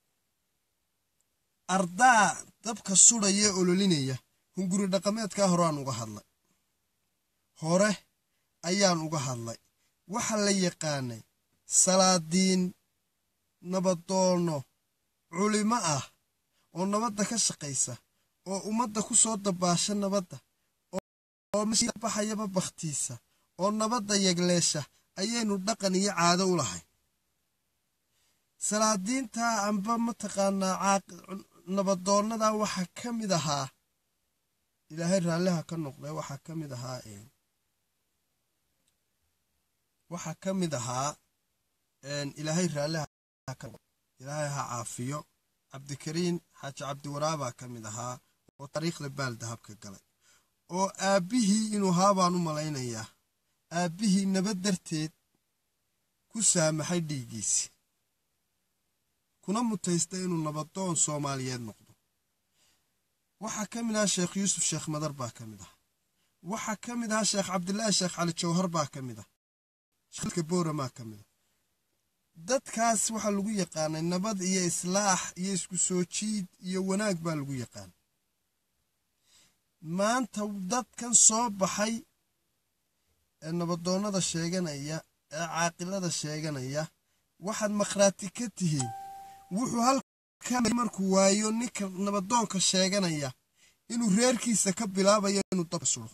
ardaa dabka sudhaya ololinaya hunguri dhaqameedkaa horeaan uga hadlay hore ayaan uga hadlay waxa la yaqaanay salaadiin nabadoono culimo ah oo nabadda ka shaqaysa oo ummadda ku soo dabaasha nabadda oo baxayaba bakhtiisa oo nabadda yegleesha ayaynu dhaqan iyo caado u lahay salaadiintaa amba mataqaanaa nabadoonnadaa waxaa ka mid ahaa ilaahay raalliha ka noqday waxaa ka mid ahaa waxaa ka mid ahaa ilaahay raalliha ilaahay ha caafiyo cabdikariin xaaji cabdiwaraabaa ka mid ahaa oo taariikhda baaldahabka galay oo aabbihii inuu haabaan u malaynayaa aabbihii nabad darteed ku saamaxay dhiiggiisi kuna mutaystay inuu nabadoon soomaaliyeed noqdo waxaa ka mid ahaa sheekh yuusuf sheekh madar baa ka mid ah waxaa ka mid ahaa sheekh cabdilaahi sheekh cali jawhar baa ka mid ah sheekha booramaa ka mid ah dadkaas waxaa lagu yaqaanay nabad iyo islaax iyo isku soo jiid iyo wanaag baa lagu yaqaanay maanta dadkan soo baxay ee nabadoonnada sheeganaya ee caaqilada sheeganaya waxaad makhraati ka tihiin wuxuu halkan markuu waayo ninka nabadoonka sheeganaya inuu reerkiisa ka bilaabayo inuu dabka sudo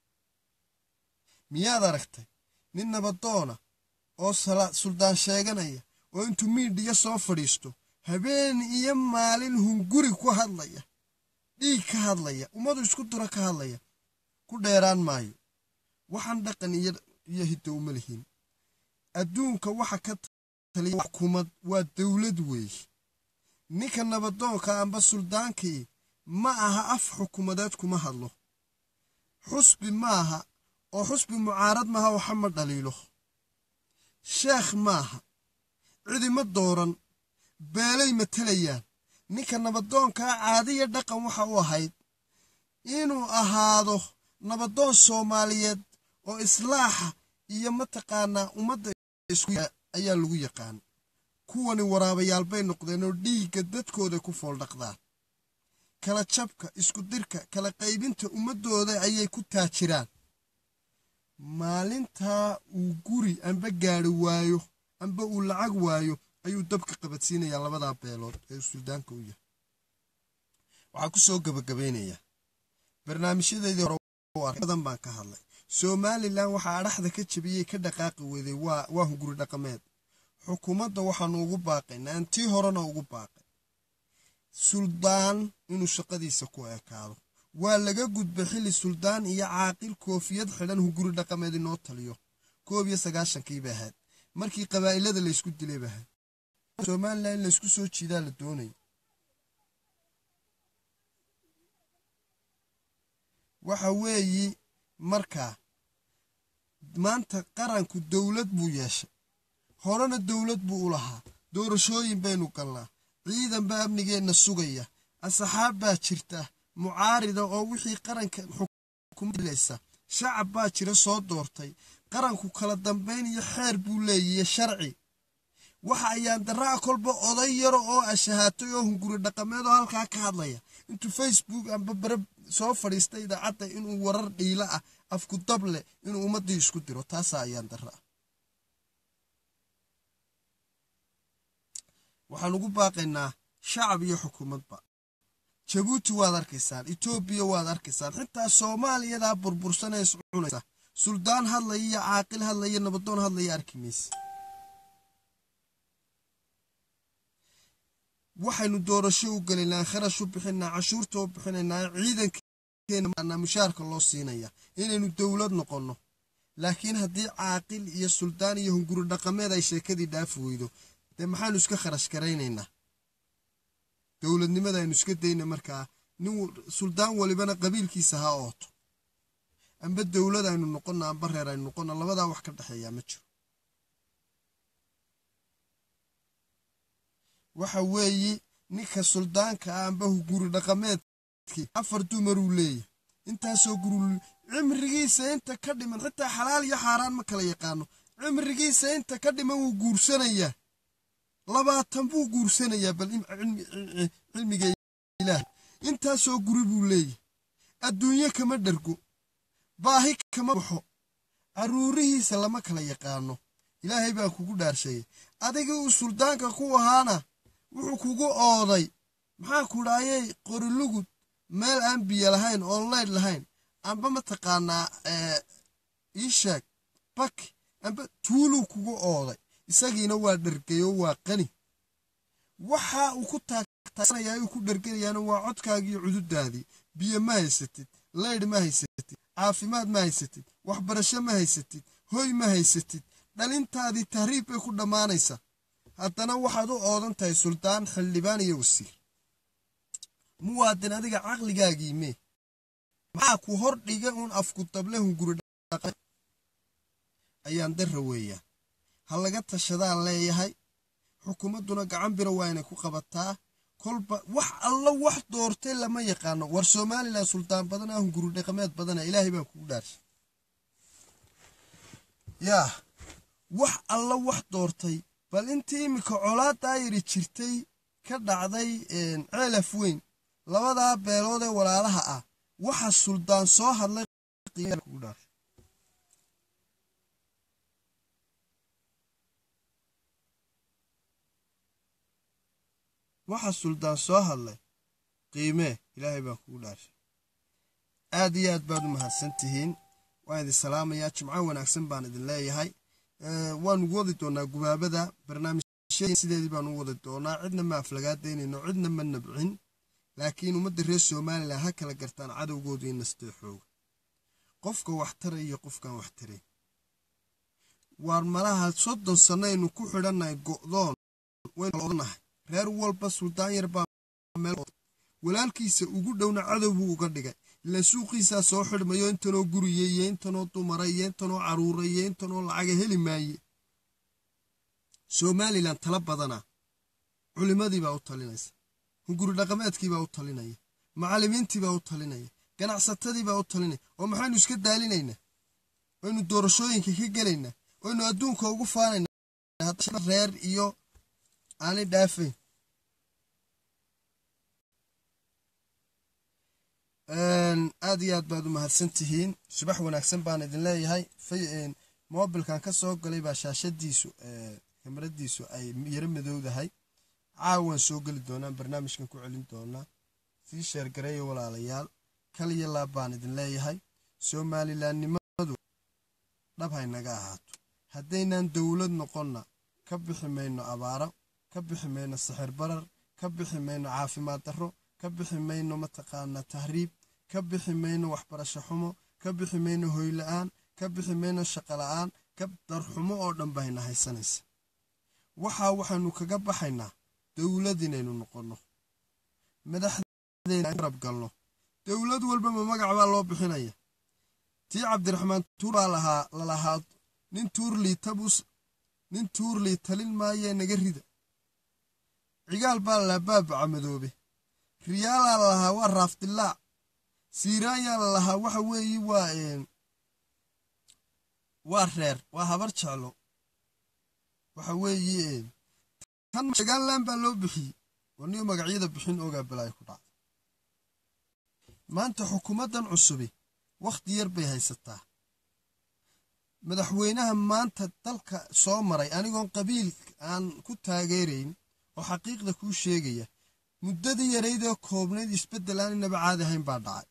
miyaad aragtay nin nabadoona oo suldaan sheeganaya oo intuu miidhiya soo fadhiisto habeen iyo maalin hunguri ku hadlaya dhiig ka hadlaya ummadu isku dura ka hadlaya ku dheeraan maayo waxaan dhaqan iyo hiddo uma lihin adduunka waxa ka taliya xukuumad waa dowlad weeye ninka nabadoonka amba suldaankii ma aha af xukuumadeed kuma hadlo xusbi maaha oo xusbi mucaarad maaha waxa ma dhaliilo sheekh maaha cidima dooran beelay matalayaan ninka nabadoonkaa caadiya dhaqan waxa u ahayd inuu ahaado nabadoon soomaaliyeed oo islaaxa iyo mataqaanaa ummadda ayaa lagu yaqaan kuwani waraabayaal bay noqdeen oo dhiigga dadkooda ku fooldhaqdaan kala jabka isku dirka kala qaybinta ummaddooda ayay ku taajiraan maalintaa uu guri amba gaari waayo amba uu lacag waayo ayuu dabka qabadsiinayaa labadaa beelood ee suldaanka u yahay waxaa ku soo gabagabaynayaa barnaamijyadeydii hore badan baan ka hadlay somalilan waxaa adhaxda ka jabiyey ka dhaqaaqi weeday waa hunguri dhaqameed xukuumadda waxaanu ugu baaqaynaa aan tii horena ugu baaqay suldaan inuu shaqadiisa ku ekaado waa laga gudbay xilli suldaan iyo caaqil koofiyad xidhan hunguri dhaqameed inoo taliyo koob iyo sagaashankiiba ahayd markii qabaa'ilada laysku dilay ba ahayd somalilan in laysku soo jiidaa la doonaya waxa weeyi markaa maanta qaranku dowlad buu yeeshay horena dowlad buu u lahaa doorashooyin baynu galnaa ciidan baa amnigeenna sugaya asxaab baa jirta mucaarida oo wixii qaranka xukumadileysa shacab baa jira soo doortay qaranku kala dambayn iyo xeer buu leeyahiyo sharci waxa ayaan daraa kolba oday yaro oo ashahaatay oo hunguri dhaqameed oo halkaa ka hadlaya intuu facebook amba bare soo fadhiista idaacadda inuu warar dhiila ah afku dab leh inuu ummaddii isku diro taasaa ayaan daraa waxaan ugu baaqaynaa shacab iyo xukuumadba jabuuti waad arkaysaan etoobiya waad arkaysaan xitaa soomaaliyadaa burbursan ee iscunaysa suldaan hadlaya iyo caaqil hadlaya nabadoon hadlaya arki mayse waxaynu doorasho u gelaynaa kharash u bixinaa cashuurta u bixinaynaa ciidankeena mushaarka loo siinaya inaynu dowlad noqonno laakiin haddii caaqil iyo suldaan iyo hunguri dhaqameed ay sheekadii dhaafi weydo dee maxaanu iska kharash garaynaynaa dowladnimada aynu iska dayna markaa nin suldaan walibana qabiilkiisa ha ooto amba dowlad aynu noqonna amba reer aynu noqonna labadaa wax ka dhexeeyaa ma jiro waxa weeyi ninka suldaanka ah amba guri dhaqameedkii afar dumaruu leeyahy intaasoo guri cimrigiisa inta ka dhiman xitaa xalaal iyo xaaraan ma kala yaqaano cimrigiisa inta ka dhiman wuu guursanayaa labaatan buu guursanayaa bal cilmiga ilaah intaasoo guri buu leeyahy adduunyo kama dhergo baahi kama baxo carruurihiisa lama kala yaqaano ilaahay baa kugu dhaarsheeyey adigii uu suldaanka ku ahaana wuxuu kugu ooday maxaa ku dhaayay qorilugud meel aan biyo lahayn oon leyd lahayn amba mataqaanaa ii sheeg baki amba tuuluu kugu ooday isagiina waa dhergayo waa qani waxa uu ku taagtaagsanaya uu ku dherganayaana waa codkaagiiyo cududaadii biyo ma haysatid leydh ma haysatid caafimaad ma haysatid waxbarasho ma haysatid hoy ma haysatid dhalintaadii tahriib bay ku dhammaanaysa haddana waxaad u oodan tahay suldaan xildhibaan iyo wasiir muwaadin adiga caqligaagii mee maxaa ku hor dhiga uun afku dable hunguri ayaan darra weeyaan ha laga tashadaan leeyahay xukuumadduna gacan biro waa inay ku qabataa kolba wax alla wax doortay lama yaqaano war somalilan suldaan badan ah hunguri dhaqameed badana ilaahay baan kugu dhaarshay yaa wax alla wax doortay bal intii iminka colaadaa yidhi jirtay ka dhacday ceelaf weyn labadaa beelood ee walaalaha ah waxa suldaan soo hadlay kugu dhaarshay waxa suldaan soo hadlay qiimee ilaahay baan kugu dhaarshay aad iyo aad baad u mahadsan tihiin waan idin salaamayaa jimco wanaagsan baan idin leeyahay waanu wadi doonaa gubaabada barnaamijyada sideedii baanu wadi doonaa cidna ma aflagaadaynayno cidna ma nabcin laakiin ummadda reer somalilan ha kala gartaan cadowgooda in nastee xooga qofka waxtara iyo qofkaan waxtaray waar malaha soddon sannaynu ku xidhannahay go'doon waynu odanahay reer walba suldaan yar baa meel walaalkiisa ugu dhowna cadow buu uga dhigay ila suuqiisaa soo xidhmayo intanoo guriye iyo intanoo dumara iyo intanoo caruura iyo intanoo lacaga heli maaye somalilan tala badana culimadiibaa u talinaysa hunguri dhaqameedkiibaa u talinaya macallimiintiibaa u talinaya ganacsatadiibaa u talinaya oo maxaynu iska daalinaynaa waynu doorashooyinka ka gelaynaa waynu adduunka ugu faanaynaa reer iyo aanay dhaafayn aad iyo aad baad u mahadsan tihiin subax wanaagsan baan idin leeyahay mobilkan ka soo galay baa shaashadiisu kamaradiisu ay yaro madowdahay caawan soo geli doonaan barnaamijkan ku celin doonaa sii sheergareeya walaalayaal kaliya laab baan idin leeyahay somalilandnimadu dhab haynaga ahaato haddaynaan dowlad noqonna ka bixi mayno abaaro ka bixi mayno sixir barar ka bixi mayno caafimaad darro ka bixi mayno mataqaanaa tahriib ka bixi mayno waxbarasho xumo ka bixi mayno hoyla-aan ka bixi mayno shaqo la-aan ka darxumo oo dhan bahayna haysanaysa waxaa waxaynu kaga baxaynaa dowlad inaynu noqonno madaxdeena garab galno dowlad walbama magac baa loo bixinaya tii cabdiraxmaan tuur baa lahaa lalahaa nin tuurlii tabus nin tuurlii talin maayee naga rida cigaal baa lalahaa baabaca madoobe riyaalaa lalahaa waa raafdilaac siiraayaa lalahaa waxa weeye waa waa reer waa habar jeclo waxa weeye tan shagaanlaan baa loo bixiyey warniyo magacyada bixin ogaa balaayo ku dhacda maanta xukuumaddan cusubi wakhti yar bay haysataa madaxweynaha maanta dalka soo maray anigoon qabiil aan ku taageerayn oo xaqiiqda kuu sheegaya muddadii yaraydoo koobnayd isbeddel aan inaba caadi ahayn baa dhacay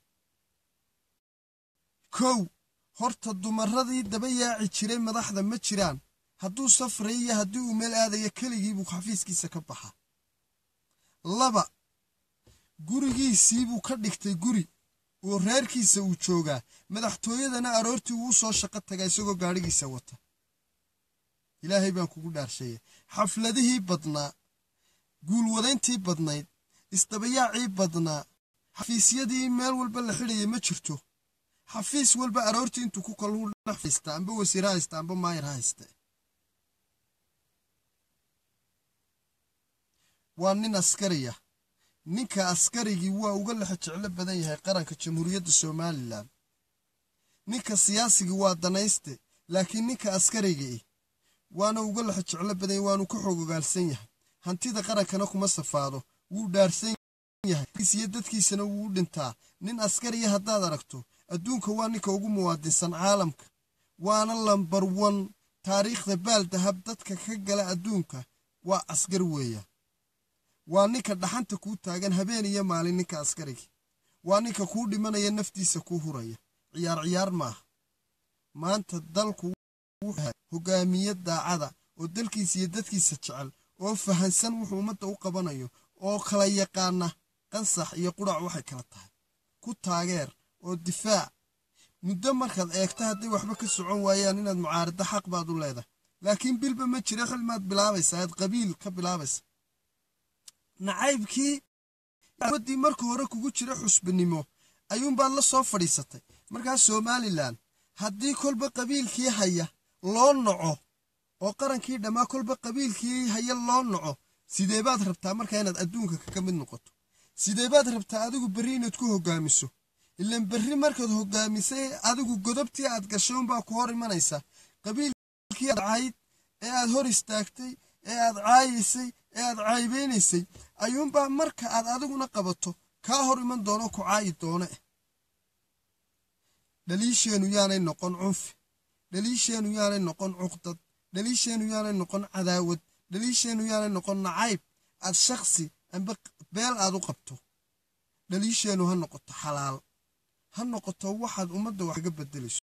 kow horta dumaradii daba yaaci jiray madaxda ma jiraan hadduu safray iyo haddii uu meel aadaya keligiibuu xafiiskiisa ka baxa laba gurigiisiibuu ka dhigtay guri oo reerkiisa uu joogaa madaxtooyadana aroortii wuu soo shaqo tagaa isagoo gaadhigiisa wata ilaahay baan kugu dhaarsheeya xafladihii badnaa guulwadayntii badnayd isdabayaacii badnaa xafiisyadii meel walba la xidhaya ma jirto xafiis walba aroortii intuu ku kaluu dhex haysta amba wasiir ha haysta amba maayar ha hayste waa nin askariya ninka askarigii waa uga lexa jeclo badan yahay qaranka jamhuuriyadda somalilan ninka siyaasigii waa danayste laakiin ninka askarigii waana uga lexa jeclo badan yahay waanu ka xoogogaalsan yahay hantida qarankana kuma safaado wuu dhaarsan yahay iyo dadkiisana wuu u dhintaa nin askariya haddaad aragto adduunka waa ninka ugu muwaadinsan caalamka waana lambar wan taariikhda baaldahab dadka ka gala adduunka waa askar weeyaan waa ninka dhaxanta kuu taagan habeen iyo maalin ninka askarigi waa ninka kuu dhimanaya naftiisa kuu huraya ciyaar ciyaar maaha maanta dalku wuxuu hogaamiye daacada oo dalkiisa iyo dadkiisa jecel oo fahansan wuxuu ummadda u qabanayo oo kala yaqaana qansax iyo qudhac waxay kala tahay ku taageer oo difaac muddo markaad eegto hadday waxba ka socon waayaan inaad mucaarado xaq baad u leedahay laakiin bilba ma jiro xilmaad bilaabaysa aad qabiil ka bilaabaysa nacaybkii waddii marka hore kugu jira xusbinimo ayuunbaad la soo fadhiisatay markaas somalilan haddii kolba qabiilkii haya loo noco oo qarankii dhammaa kolba qabiilkii haya loo noco sidee baad rabtaa markaa inaad adduunka kaga mid noqoto sidee baad rabtaa adigu berri inaad ku hogaamiso ilan berri markaad hogaamisay adigu godobtii aad gashay unbaa ku hor imanaysa qabiilkii aad cayd ee aad hor istaagtay ee aad caayaysay ee aad caaybaynaysay ayuunbaa marka aad adiguna qabato kaa hor iman doono ku caayi doone dhaliisheennu yaanay noqon cunfi dhaliisheennu yaanay noqon cuqdad dhaliisheennu yaanay noqon cadaawad dhaliisheennu yaanay noqon nacayb aad shakhsi amba beel aad u qabto dhaliisheennu ha noqoto xalaal ha noqoto waxaad ummadda wax kaga beddelayso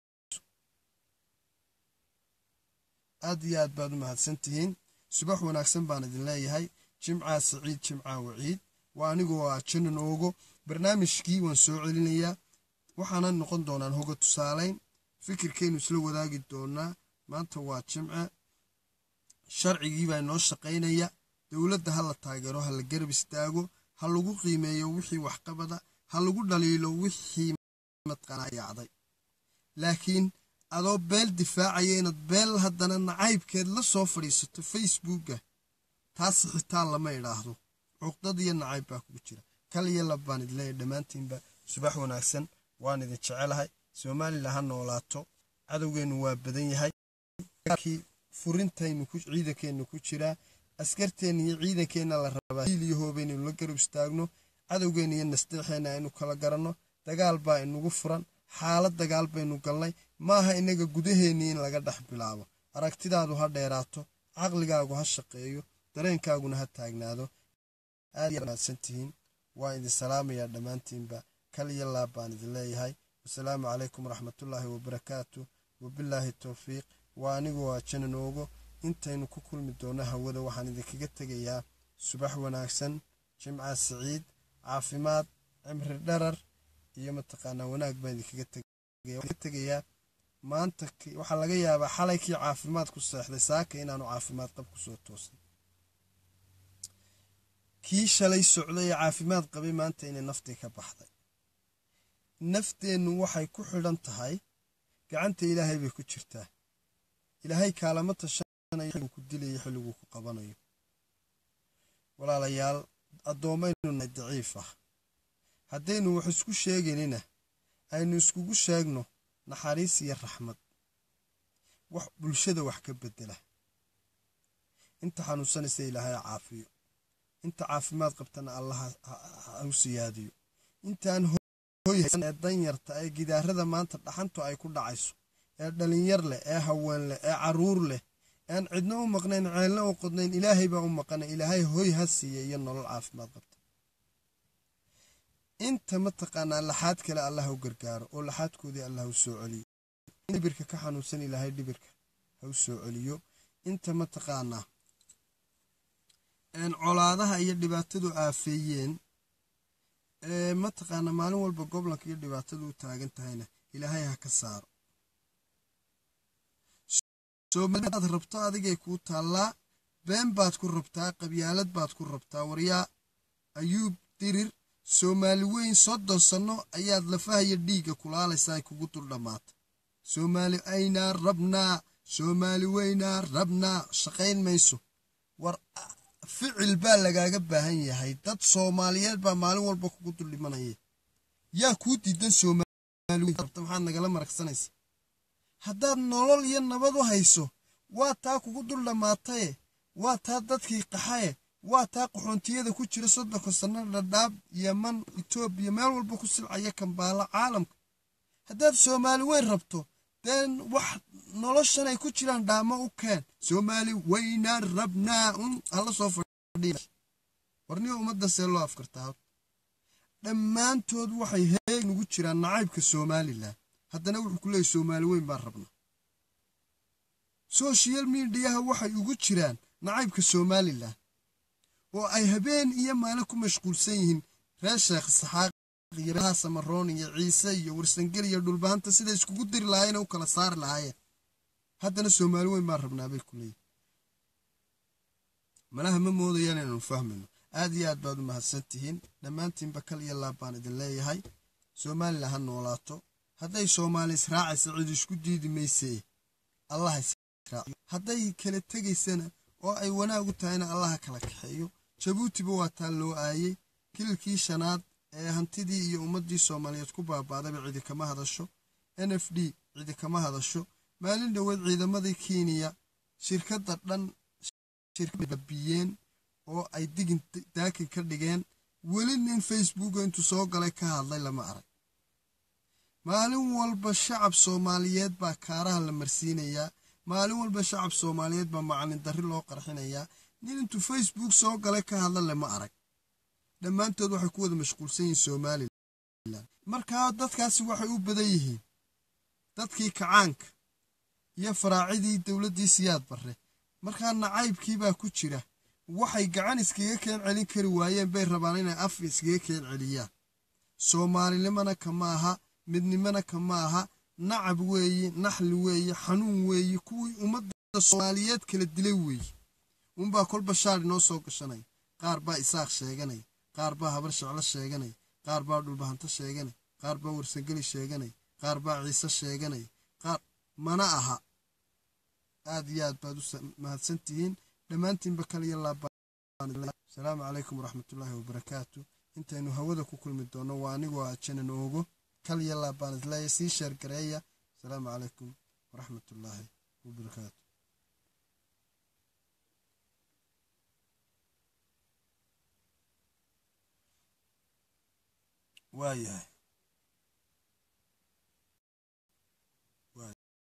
aad iyo aad baad u mahadsan tihiin subax wanaagsan baan idin leeyahay jimcaa saciid jimcaa waciid waa anigoo ah janan oogo barnaamijkii waan soo celinayaa waxaana noqon doonaan hoga tusaalayn fikirkaynu isla wadaagi doonaa maanta waa jimce sharcigii baa inoo shaqaynaya dowladda ha la taageero ha la garab istaago ha lagu qiimeeyo wixii waxqabada ha lagu dhaliilo wixii matqanayacday laakiin adoo beel difaacaya inaad beel haddana nacaybkeed la soo fadhiisato facebooka taas xitaan lama idhaahdo cuqdad iyo nacayb baa kugu jira kal iyo lab baan idin leeyahay dhammaantiinba subax wanaagsan waan idin jecelahay somalilan ha noolaato cadowgeennu waa badan yahay furintaynu ciidankeennu ku jiraa askarteenna iyo ciidankeenna la rabaa hiil iyo hooba inaynu la garab istaagno cadowgeenna iyo nasdeexeenna aynu kala garanno dagaal baa inagu furan xaalad dagaal baynu galnay maaha inaga gudaheennii in laga dhex bilaabo aragtidaadu ha dheeraato caqligaagu ha shaqeeyo dareenkaaguna ha taagnaado aad wanaagsan tihiin waan idin salaamayaa dhammaantiinba kal iyo laab baan idin leeyahay wasalaamu calaykum waraxmatullaahi wabarakaatu wabilaahi towfiiq waa anigu waa jananoogo intaynu ku kulmi doonno hawada waxaan idinkaga tegayaa subax wanaagsan jimca siciid caafimaad cimri dharar iyo mataqaanaa wanaag baan idinkaga tegayaa maanta waxaa laga yaabaa xalay kii caafimaad ku seexday saaka inaanu caafimaad qab ku soo toosay kii shalay socday ee caafimaad qabay maanta inay naftii ka baxday nafteennu waxay ku xidhan tahay gacanta ilaahay bay ku jirtaa ilaahay kaalama tashanayo xilliguu ku dilayo xilliguu ku qabanayo walaalayaal addoommaynu nahay daciif ah haddaynu wax isku sheegaynina aynu iskugu sheegno naxariis iyo raxmad wax bulshada wax ka beddela inta xanuunsanaysa ilaahay caafiyo inta caafimaad qabtana allah ha u siyaadiyo intaan hoyhaysan ee danyarta ee gidaarada maanta dhaxantu ay ku dhacayso ee dhalinyar leh ee haween leh ee carruur leh ean cidna u maqnayn ceelna u qodnayn ilaahay baa u maqana ilaahay hoy ha siiya iyo nolol caafimaad qabta inta mataqaanaa laxaad kale allah u gargaaro oo laxaadkoodii allah u soo celiyo dhibirka ka xanuunsan ilaahay dhibirka ha u soo celiyo inta mataqaanaa colaadaha iyo dhibaatadu aafeeyeen ee mataqaanaa maalin walba goblanka iyo dhibaatadu u taagan tahayna ilaahay ha ka saaro soomaliaad rabto adigay kuu taallaa been baad ku rabtaa qabyaalad baad ku rabtaa waryaa ayuub dirir soomaali weyn soddon sanno ayaad lafahaya dhiigga kulaalaysaa ay kugu dul dhammaata soomaali aynaa rabnaa soomaali weynaa rabnaa shaqayn mayso war ficil baa lagaaga baahan yahay dad soomaaliyeed baa maalin walba kugu dul dhimanaya yaa kuu diidan soomaaliweynrabta maxaad nagala maragsanaysa haddaad nolol iyo nabad u hayso waa taa kugu dul dhammaataye waa taa dadkii qaxaye waa taa qaxoontiyada ku jira soddonka sanno dhadhaab yaman etoobiya meel walba ku silcaya kambaala caalamka haddaad soomaali weyn rabto deen wax noloshan ay ku jiraan dhaamo u keen soomaali weynaa rabnaa un hala soo fadhiya warniga ummaddan see loo afkartaa dhammaantood waxay heeg nugu jiraan nacaybka somalilan haddana wuxuu ku leeyay soomaali weyn baan rabnaa soshiyal midiyaha waxay ugu jiraan nacaybka somalilan oo ay habeen iyo maalin ku mashquulsan yihiin reer sheekh saxaaq iyo samaroon iyo ciise iyo warsangel iyo dhulbahanta siday iskugu diri lahaayeen u kala saari lahaayeen haddana soomaali weyn baan rabnaa bay ku leeyihin malaha ma moodayaan inaanu fahmayno aad iyo aad baad u mahadsan tihiin dhammaantiinba kal iyo laab baan idin leeyahay somalilan ha noolaato hadday soomaali israacaysa cid isku diidi maysee allah israaciyo hadday kala tegaysana oo ay wanaag u tahayna allaha kala kaxeeyo jabuutiba waa taa loo aayey kililkii shanaad ee hantidii iyo ummaddii soomaaliyeed ku baaba'daba cidi kama hadasho n f d cidi kama hadasho maalin dhoweed ciidamadii kenya shirkadda dhan shirkabiyeen oo ay digin daakin ka dhigeen weli nin facebooka intuu soo galay ka hadlay lama arag maalin walba shacab soomaaliyeed baa kaaraha la marsiinayaa maalin walba shacab soomaaliyeed baa macalin darri loo qarxinayaa nin intuu facebook soo galay ka hadla lama arag dhammaantood waxay ku wada mashquulsan yihiin somalilan markaa dadkaasi waxay u badan yihiin dadkii kacaanka iyo faraacidii dowladdii siyaad barre markaa nacaybkii baa ku jira waxay gacan iskaga keen celin kari waayeen bay rabaan inay af iskaga keen celiyaan soomaalinimana kama aha midnimana kama aha nacab weeye naxli weeye xanuun weeye kuwii ummadda soomaaliyeed kala dilay weeye unbaa kolba shaar inoo soo gashanaya qaar baa isaaq sheeganaya qaar baa habar sheclo sheeganaya qaar baa dhulbahanto sheeganaya qaar baa warsangeli sheeganaya qaar baa ciise sheeganaya qaar mana aha aad iyo aad baad u mahadsan tihiin dhammaantiinba kaliya laaba asalaamu calaykum waraxmatullaahi wabarakaatu intaynu hawada ku kulmi doono waa anigoo ah janan oogo kal yallaa baan isleeya sii sheergareeya asalaamu calaykum waraxmatullaahi wabarakaatu waayahay